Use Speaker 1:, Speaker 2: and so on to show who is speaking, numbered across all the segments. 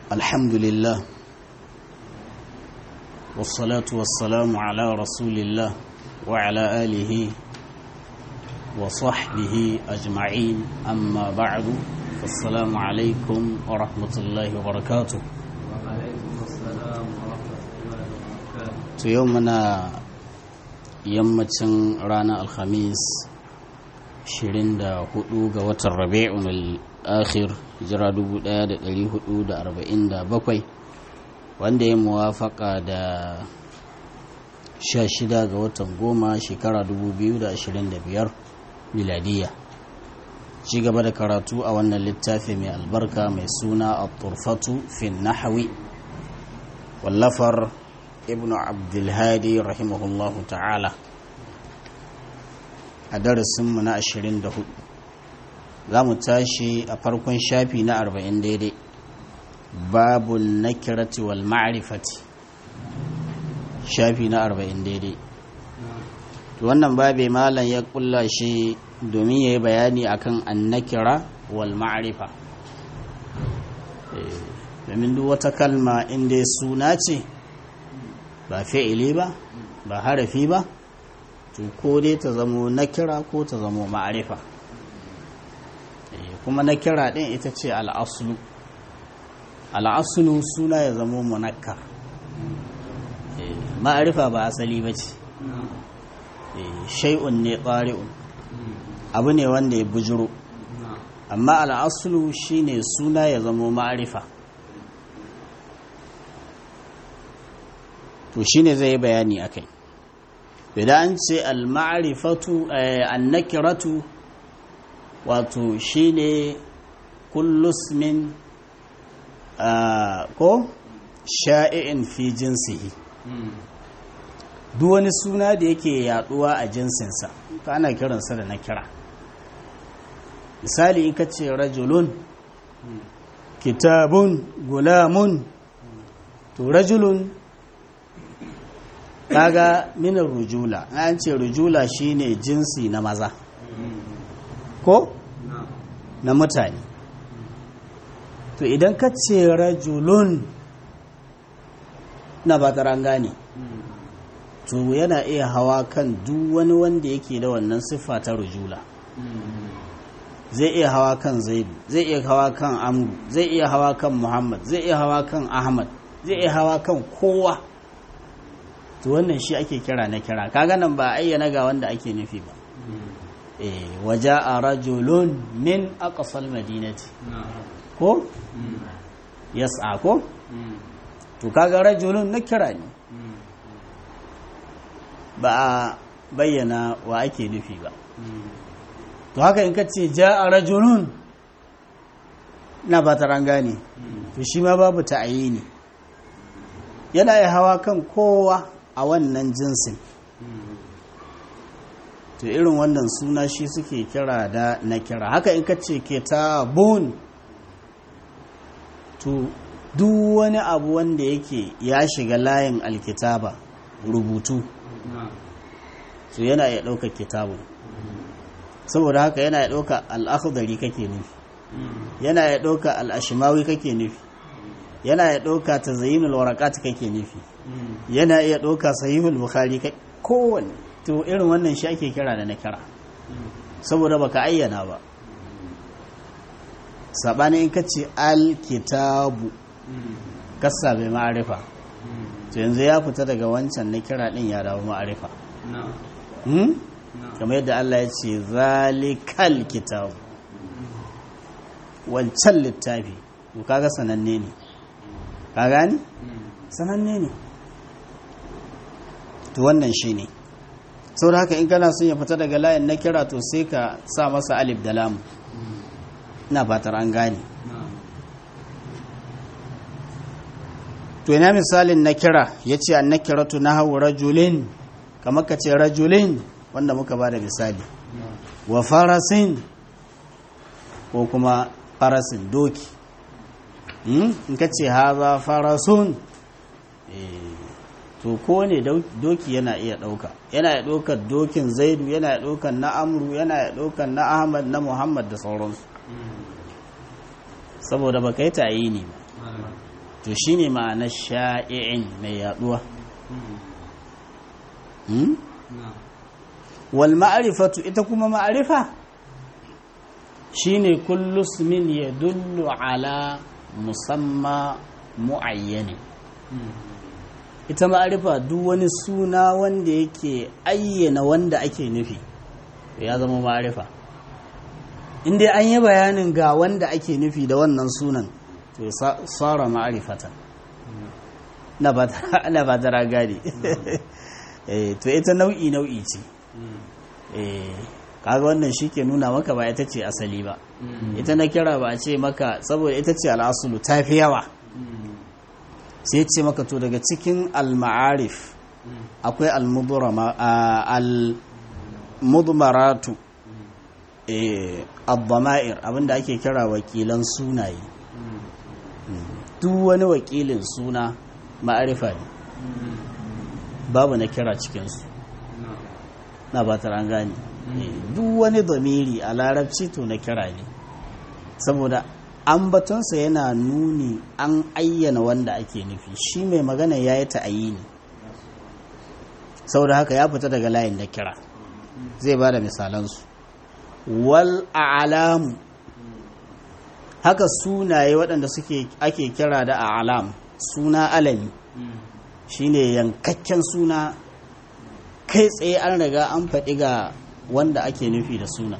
Speaker 1: الحمد لله والصلاة والسلام على رسول الله وعلى آله وصحبه أجمعين أما بعد فالسلام عليكم ورحمة الله وبركاته
Speaker 2: وعليكم السلام ورحمة الله وبركاته
Speaker 1: يومنا yammacin ranar alhamis 24 ga watan rabi'un al-akhir jira 1447 wanda ya muwafaka da 16 ga watan goma shekara 2025 miladiya ci gaba da karatu a wannan littafi mai albarka mai suna at-turfatu fi nahwi wallafar ibnu abdulhadi rahimahullahu ta'ala a darasinmu na 24 za mu tashi a farkon shafi na 40 daidai babu nakirati wal ma'rifati shafi na 40 daidai wannan babe malam ya kulla shi domin ya yi bayani akan annakira wal ma'rifa domin duk wata kalma inda suna ce ba fi'ili ba ba harafi ba to ko dai ta zamo nakira ko ta zamo ma'arifa kuma nakira din ita ce al'aslu al'aslu suna ya zamo munakkar ma'arifa ba asali ba ce shay'un ne ƙari'un abu ne wanda ya bujiro amma al'aslu shine suna ya zamo ma'arifa to shine zai yi bayani akai idan an ce al-ma'rifatu an-nakiratu wato shine kullu ismin ko sha'i'in fi jinsihi duk wani suna da yake yaduwa a jinsinsa to ana kiransa da nakira misali in ka ce rajulun kitabun gulamun to rajulun kaga minar rujula an ce rujula shine jinsi na maza ko na mutane to idan ka ce rajulun na ba gane to yana iya hawa kan duk wani wanda yake da wannan siffa ta rujula zai iya hawa kan zaidu zai iya hawa kan amru zai iya hawa kan muhammad zai iya hawa kan ahmad zai iya hawa kan kowa to wannan shi ake kira na kira kaga nan ba ayyana ga wanda ake nufi ba eh waja a rajulun min aqsal madinati ko yas'a ko to kaga rajulun na kira ne ba a bayyana wa ake nufi ba to haka in ka ce ja a rajulun na ba ta gane to shi ma babu ta'ayini yana ya hawa kan kowa a wannan jinsin to irin wannan suna shi suke kira da na kira haka in ka ce kitabun to duk wani abu wanda yake ya shiga layin alkitaba rubutu to yana ya ɗauka kitabun saboda haka yana ya ɗauka al'akhdari kake nufi yana ya ɗauka al'ashimawi kake nufi yana ya ɗauka ta zayinul warakat kake nufi yana iya ɗauka sahihul bukhari kowanne to irin wannan shi ake kira da na kira saboda baka ayyana ba saɓani in ka ce alkitabu kasa bai ma'arifa to yanzu ya fita daga wancan na kira ɗin ya dawo ma'arifa kamar yadda Allah ya ce zalikal kitabu wancan littafi to kaga sananne ne ka gani sananne ne to wannan shi ne sau da haka in kana son ya fita daga layin na kira to sai ka sa masa alif da lamu na fatar an gane to ina misalin na kira ya ce an na kiratu na hau rajulin kamar ka ce rajulin wanda muka ba da misali wa farasin ko kuma farasin doki in ka ce haza farasun to ko ne doki yana iya ɗauka yana iya ɗaukar dokin zaidu yana iya ɗaukar na amru yana iya ɗaukar na ahmad na muhammad da sauransu saboda ba ka yi ta'ayini ba to shine ma'anar sha'i'in mai yaduwa hmm? wal ma'rifatu ita kuma ma'rifa shine kullu ismin yadullu ala musamma muayyani ita ma'arifa duk wani suna wanda yake ayyana wanda ake nufi ya zama ma'arifa inda an yi bayanin ga wanda ake nufi da wannan sunan to ya tsara ma'arifata na ba tara gadi to ita nau'i nau'i ce kaga wannan shi ke nuna maka ba ita ce asali ba ita na kira ba a ce maka saboda ita ce al'asulu ta fi yawa sai ce maka to daga cikin al-ma'arif akwai al-mudmaratu al-dama'ir abinda ake kira wakilan sunaye duk wani wakilin suna ma'arifa ne babu na kira cikinsu na ba an gane duk wani damiri a larabci to na kira ne saboda ambatonsa yana nuni an ayyana wanda ake nufi shi mai magana ya yi ta'ayini saboda haka ya fita daga layin da kira zai ba da misalansu wal alamu haka sunaye waɗanda suke ake kira da alam suna alami shine yankakken suna kai tsaye an riga an faɗi ga wanda ake nufi da suna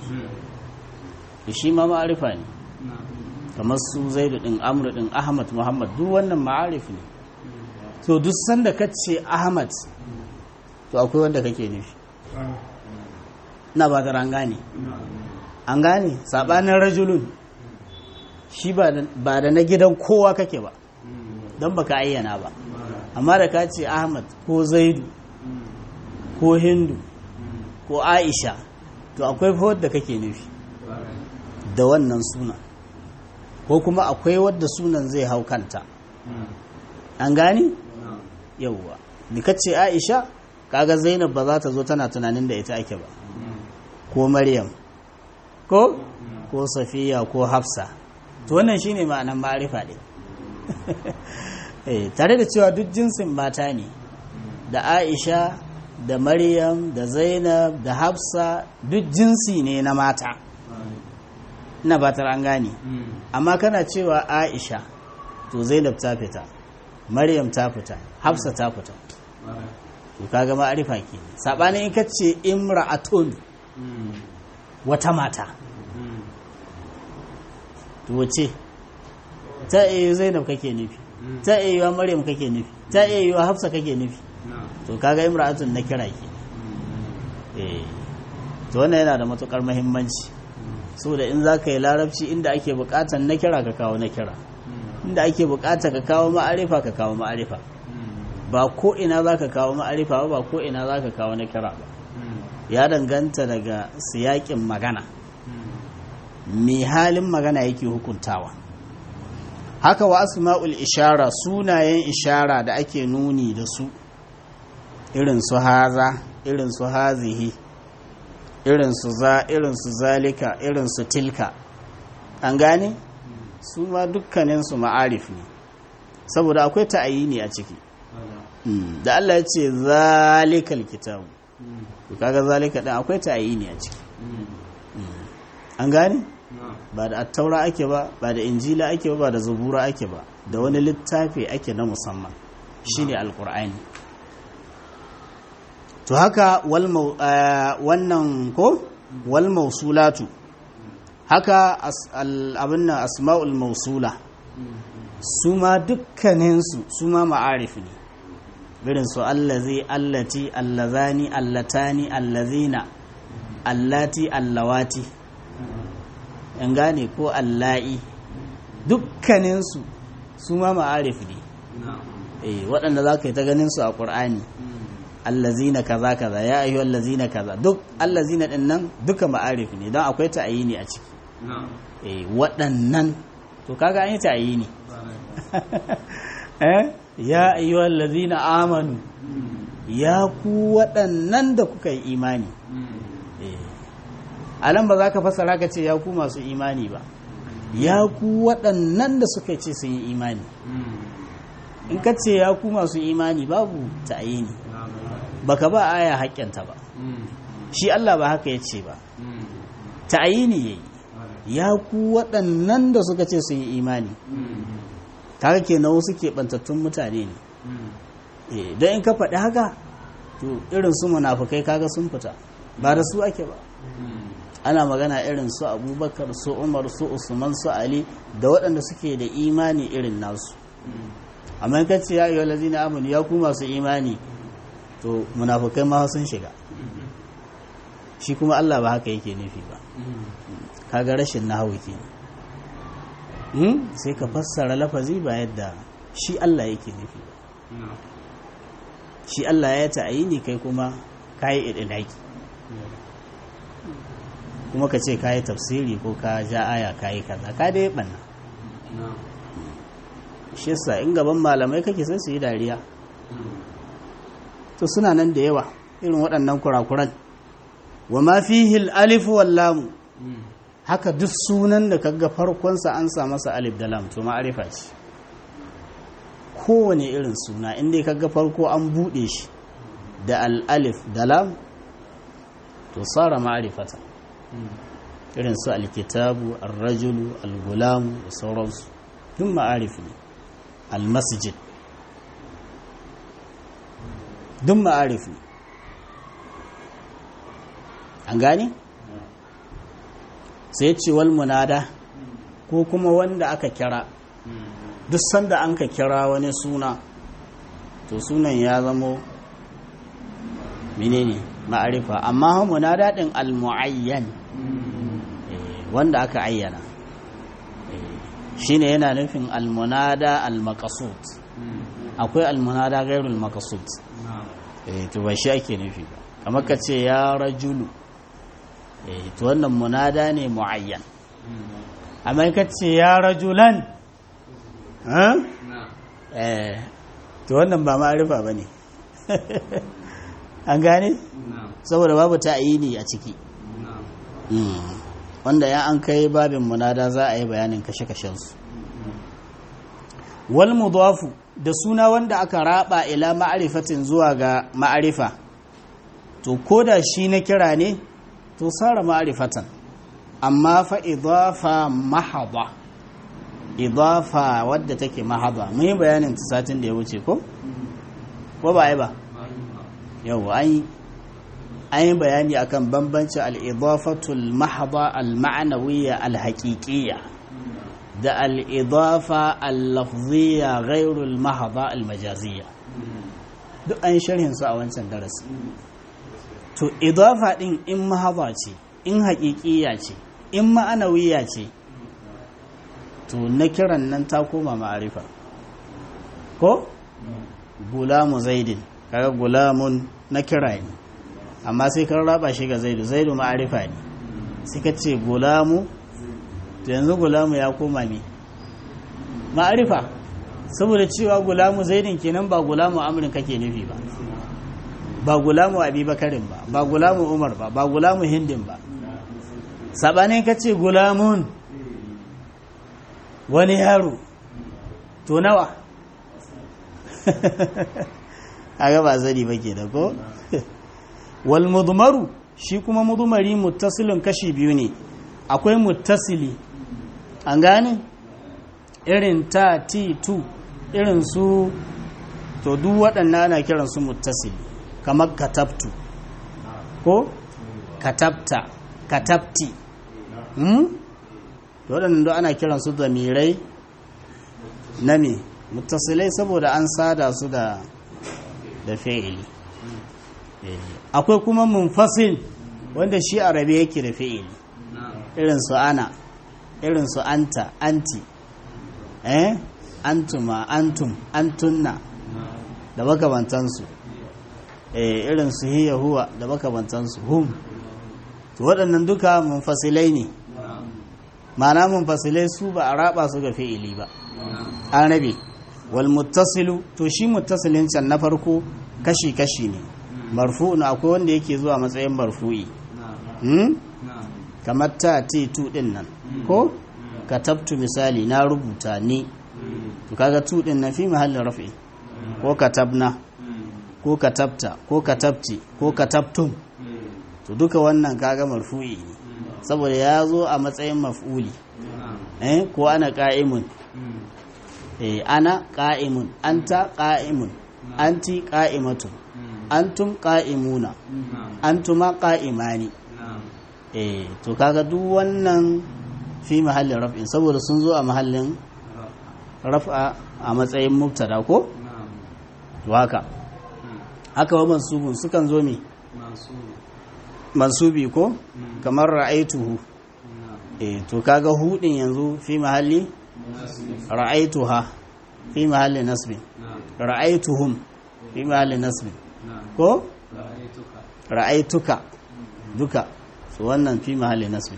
Speaker 1: shi ma ma'arifa ne kamar su zaidu ɗin amru ɗin ahmad muhammad duk wannan ma'arif ne to duk sanda ka ce ahmad to akwai wanda kake nufi na ba an gane an gane saɓanin rajulun shi ba da na gidan kowa kake ba don baka ayyana ba amma da ka ce ahmad ko zaidu ko hindu ko aisha to akwai fa wadda kake nufi da wannan suna ko kuma akwai wadda sunan zai hau kanta an gani yauwa da ka ce aisha kaga zainab ba za ta zo tana tunanin da ita ake ba ko maryam ko ko safiya ko hafsa to wannan shine ma'anan ma'arifa ɗin tare da cewa duk jinsin mata ne da aisha da maryam da zainab da hafsa duk jinsi ne na mata ina batar an gane amma kana cewa aisha to zainab ta fita maryam ta fita hafsa ta fita to kaga ma'arifa ke sabanin in ka ce imra'atun wata mata to wace ta iya zainab kake nufi ta iya yiwa maryam kake nufi ta iya yiwa hafsa kake nufi to kaga imra'atun na kira ke eh to wannan yana da matukar muhimmanci saboda in za ka yi larabci inda ake bukatan na kira ka kawo na kira inda ake bukata ka kawo ma'arifa ka kawo ma'arifa ba ko ina za ka kawo ma'arifa ba ko ina za ka kawo na kira ba ya danganta daga siyakin magana mai halin magana yake hukuntawa haka wa asma'ul ishara sunayen ishara da ake nuni da su irin su haza irin su hazihi irin su za irin su zalika irin su tilka an gane su ma dukkaninsu ma'arif ne saboda akwai ta'ayini a ciki da Allah ya ce zalikal kitabu to kaga zalika din akwai ta'ayini a ciki an gane ba da attaura ake ba ba da injila ake ba ba da zabura ake ba da wani littafi ake na musamman shine alkur'ani to haka wannan ko wal mausulatu haka abin nan asma'ul mausula su ma dukkaninsu su ma ma'arif ne birin su allazi allati allazani allatani allazina allati allawati yan gane ko alla'i dukkaninsu su ma ma'arif ne waɗanda za ka yi ta ganin su a ƙur'ani allazina kaza kaza ya ayyu allazina kaza duk allazina din nan duka ma'arif ne don akwai ta'ayini a ciki eh waɗannan to kaga an yi ta'ayini eh ya ayyu allazina amanu ya ku waɗannan da kuka yi imani eh alan ba za ka fassara ka ce ya ku masu imani ba ya ku waɗannan da suka ce sun yi imani in ka ce ya ku masu imani babu ta'ayini baka ba aya haƙƙinta ba shi Allah ba haka ya ce ba ta'ayini yayi ya ku waɗannan da suka ce sun yi imani kaga kenan wasu keɓantattun mutane ne eh don in ka faɗi haka to irin su munafukai kaga sun fita ba da su ake ba ana magana irin su abubakar su umar su usman su ali da waɗanda suke da imani irin nasu amma in kace ya ayyuhal ladina amanu ya ku masu imani to munafukai ma sun shiga shi kuma Allah ba haka yake nufi ba kaga rashin nahawu kenan hmm? sai ka fassara lafazi ba yadda shi Allah yake nufi ba shi Allah ya ta'ayini kai kuma kayi idinaki kuma ka ce kayi tafsiri ko ka ja aya kayi kaza ka dai banna shi yasa in gaban malamai kake sai su yi dariya to suna nan da yawa irin waɗannan kurakuran wa ma fihi al-alif wal lam haka duk sunan da kaga farkonsa an sa masa alif da lam to ma'arifa ce kowane irin suna inda kaga farko an buɗe shi da al-alif da lam to tsara ma'arifata irin su alkitabu al-rajulu al-gulamu da sauransu duk ma'arif ne al-masjid duk ma'arif ne an gane? sai ce wal munada ko kuma wanda aka kira duk sanda an ka kira wani suna to sunan ya zamo menene ma'arifa amma munada din al-mu'ayyan wanda aka ayyana shine yana nufin al-munada al-maqsud akwai al-munada ghairul maqsud eh to ba shi ake nufi ba kamar ka ce ya rajulu eh to wannan munada ne muayyan amma ka ce ya rajulan eh to wannan ba ma'arifa bane an gane saboda babu ta'ayini a ciki wanda ya an kai babin munada za a yi bayanin kashe-kashen su wal mudafu da suna wanda aka raba ila ma'arifatin zuwa ga ma'arifa to koda shi na kira ne to sara ma'arifatan amma fa idafa mahaba idafa wadda take mahaba mun yi bayanin ta satin da ya wuce ko ko ba ai ba yau an yi bayani akan bambanci al-idafatul mahaba al-ma'nawiyya al-haqiqiyya da al-idafa al-lafziyya ghairul mahaba al-majaziyya duk an sharhin su a wancan darasi to idafa din in mahaba ce in haƙiƙiya ce in ma'anawiya ce to na kiran nan ta koma ma'arifa ko gulamu zaidin kaga gulamun na kira ne amma sai kan raba shi ga zaidu zaidu ma'arifa ne sai ka ce gulamu to yanzu gulamu ya koma ne ma'arifa saboda cewa gulamu zaidin kenan ba gulamu amurin kake nufi ba ba gulamu abubakarin ba ba gulamu umar ba ba gulamu hindin ba sabanin ka ce gulamun wani yaro to nawa a ba zari ba ke da ko wal mudmaru shi kuma mudmari muttasilin kashi biyu ne akwai muttasili an gane irin ta ti tu irin su to duk waɗannan ana kiransu muttasili kamar katabtu ko katabta katabti hmm? waɗannan duk ana kiransu zamirai na me mutasilai saboda an sada su da da fi'ili akwai kuma munfasil wanda shi arabe yake da fi'ili irin su ana irin su anta anti eh antuma antum antunna da makamantansu irin su hiya huwa da makamantansu hum to waɗannan duka munfasilai ne ma'ana munfasilai su ba a raba su ga fi'ili ba an rabe wal muttasilu to shi muttasilin can na farko kashi kashi ne marfu'un akwai wanda yake zuwa matsayin marfu'i hmm? kamar ta ti tu din nan ko katabtu misali na rubuta ni to kaga tu din na fi mahallin raf'i ko katabna ko katabta ko katabti ko katabtum to duka wannan kaga marfu'i ne saboda ya zo a matsayin maf'uli eh ko ana qa'imun eh ana qa'imun anta qa'imun anti qa'imatun antum qa'imuna antuma qa'imani eh to kaga duk wannan fi mahallin raf'in saboda sun zo a mahallin raf'a a matsayin mubtada ko to haka haka wa mansubun sukan zo me mansubi ko kamar ra'aituhu eh to kaga hudin yanzu fi mahalli ra'aituha fi mahalli nasbin ra'aituhum fi mahalli nasbin ko ra'aituka duka su wannan fi mahalli nasbin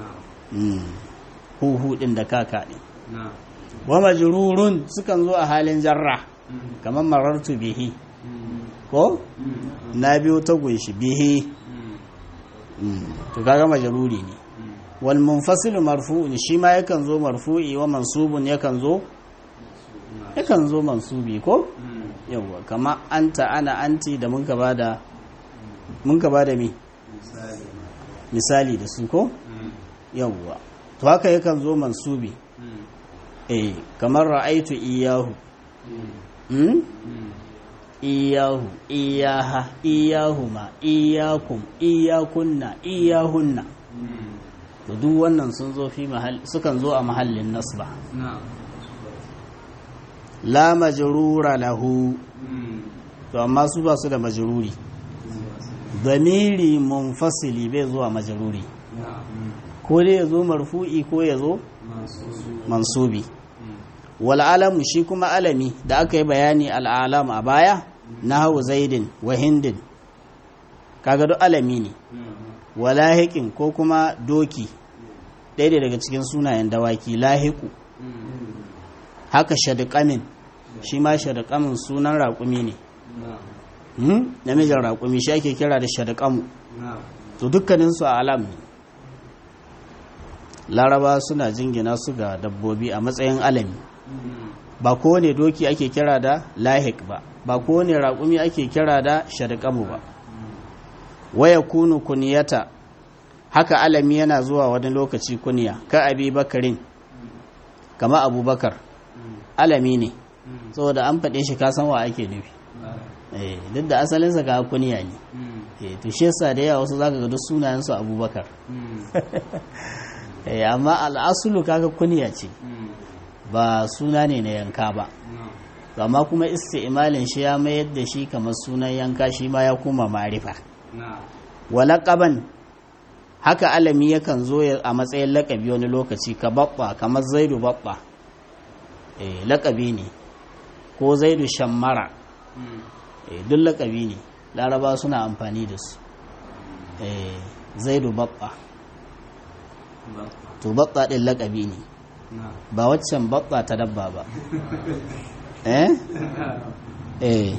Speaker 1: hu hudin da kaka din wa majrurun sukan zo a halin jarra kamar marartu bihi ko na biyo ta gunshi bihi to kaga majruri ne wal munfasilu marfu'un shi ma yakan zo marfu'i wa mansubun yakan zo yakan zo mansubi ko yawa kama anta ana anti da mun ka bada mun ka bada me misali da su ko yawa to haka yakan zo mansubi eh kamar ra'aitu iyahu iyahu iyaha iyahuma iyakum iyakunna iyahunna to duk wannan sun zo fi mahall sukan zo a mahallin nasba la majrura lahu to amma su ba su da majruri damiri munfasili bai zuwa majruri ko dai ya zo marfu'i ko ya zo mansubi wal alamu shi kuma alami da aka yi bayani al'alam a baya na hau zaidin wa hindin kaga duk alami ne wa lahiƙin ko kuma doki ɗaya daga cikin sunayen dawaki lahiku haka shaduƙamin shi ma shaduƙamin sunan raƙumi ne namijin raƙumi shi ake kira da shaduƙamu to dukkaninsu a alam ne laraba suna jingina su ga dabbobi a matsayin alami ba kowane doki ake kira da lahik ba ba kowane raƙumi ake kira da shadƙamu ba waya kunu kuniyata haka alami yana zuwa wani lokaci kuniya ka abi bakarin kama abubakar alami ne saboda an faɗe shi kasan wa ake nufi duk da asalinsa ga kuniya ne to shi yasa da yawa wasu zaka ga duk sunayensu abubakar amma al'asulu kaga kuniya ce ba suna ne na yanka ba amma kuma isti'malin shi ya mayar da shi kamar sunan yanka shi ma ya koma marifa walaƙaban haka alami yakan zo a matsayin laƙabi wani lokaci ka babba kamar zaidu babba eh laƙabi ne ko zaidu shammara eh duk laƙabi ne laraba suna amfani da su eh zaidu babba to babba ɗin laƙabi ne ba waccan babba ta dabba ba eh eh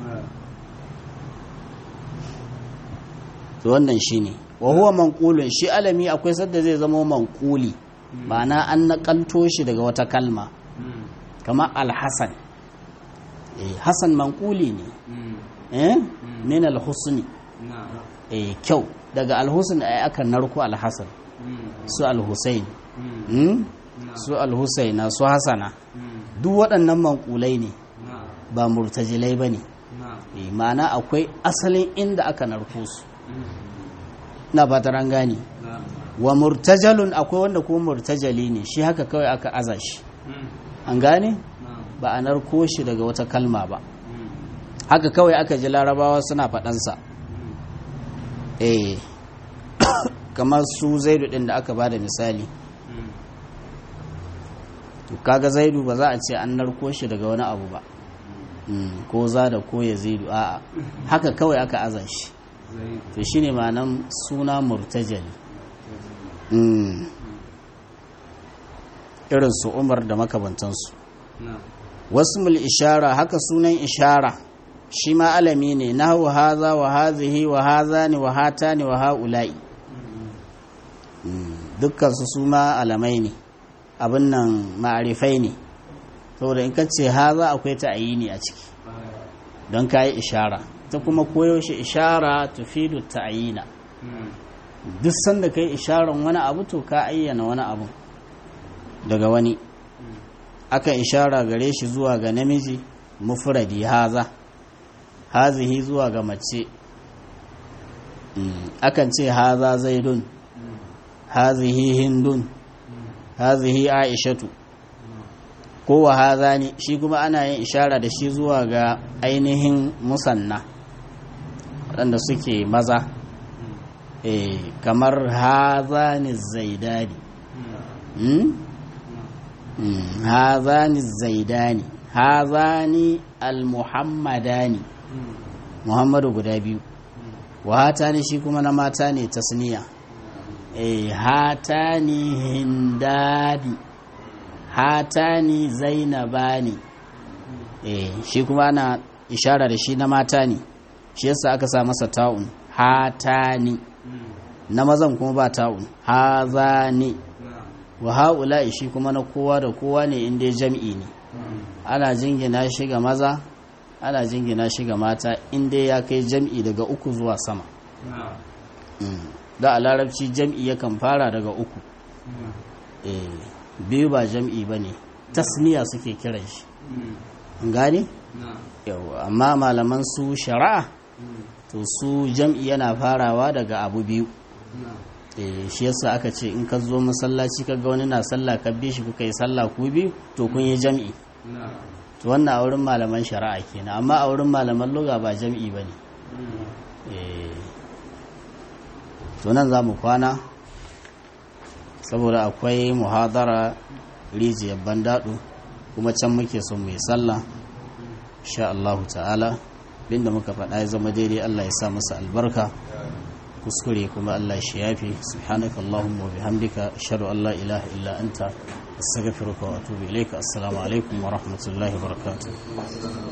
Speaker 1: to wannan shine wa huwa manqulun shi alami akwai sadda zai zama manquli ma'ana an nakalto shi daga wata kalma kamar alhasan eh hasan manquli ne eh min alhusni eh kyau daga alhusn ai aka narko alhasan su alhusain su alhusaina su hasana duk waɗannan mankulai ne ba murtajilai ba ne ma'ana akwai asalin inda aka narko su na fatar an gane wa murtajalun akwai wanda kuma murtajali ne shi haka kawai aka aza shi an gane ba a narko shi daga wata kalma ba haka kawai aka ji larabawa suna faɗansa eh kamar su zaidu ɗin da aka ba da misali kaga zaidu ba za a ce an narko shi daga wani abu ba ko za da ko ya zaidu a'a haka kawai aka aza shi to shine ma'anan suna murtajali irin su umar da makabantansu wasu mul ishara haka sunan ishara shi ma alami ne na hau haza wa hazihi wa haza ne wa hata ne wa ha'ula'i dukkansu su ma alamai ne abin nan ma'arifai ne saboda in ka ce haza akwai ta'ayini a ciki don ka yi ishara ta kuma koyaushe ishara tufidu ta'ayina duk sanda ka yi isharan wani abu to ka ayyana wani abu daga wani akan ishara gare shi zuwa ga namiji mufradi haza hazihi zuwa ga mace akan ce haza zaidun hazihi hindun hazihi aishatu ko wa haza ne shi kuma ana yin ishara da shi zuwa ga ainihin musanna waɗanda suke maza eh kamar haza ni zaidani haza ni zaidani haza ni almuhammadani muhammadu guda biyu wa hata ne shi kuma na mata ne tasniya eh hata ni hindani hatani zainabani eh shi kuma ana ishara da shi na mata ne shi yasa aka sa masa ta'un hatani na mazan kuma ba ta'un hazani wa haula shi kuma na kowa da kowa ne inda jam'i ne ana jingina shi ga maza ana jingina shi ga mata inda ya kai jam'i daga uku zuwa sama da a larabci jam'i yakan fara daga uku eh biyu ba jam'i ba ne tasniya suke kiran shi gani? yau amma malaman su shari'a to su jam'i yana farawa daga abu biyu shi yasa aka ce in ka zo masallaci ka ga wani na sallah ka bi shi kuka yi sallah ku biyu to kun yi jam'i to wannan a wurin malaman shari'a kenan amma a wurin malaman luga ba jam'i ba ne to nan za mu kwana saboda akwai muhadara rijiyar bandaɗo kuma can muke son mai sallah sha Allahu ta'ala binda muka faɗa ya zama daidai Allah ya sa masa albarka kuskure kuma Allah shi yafi subhanaka Allahumma wa bihamdika ashhadu an la ilaha illa anta astaghfiruka wa atubu ilayka assalamu alaikum wa rahmatullahi wa barakatuh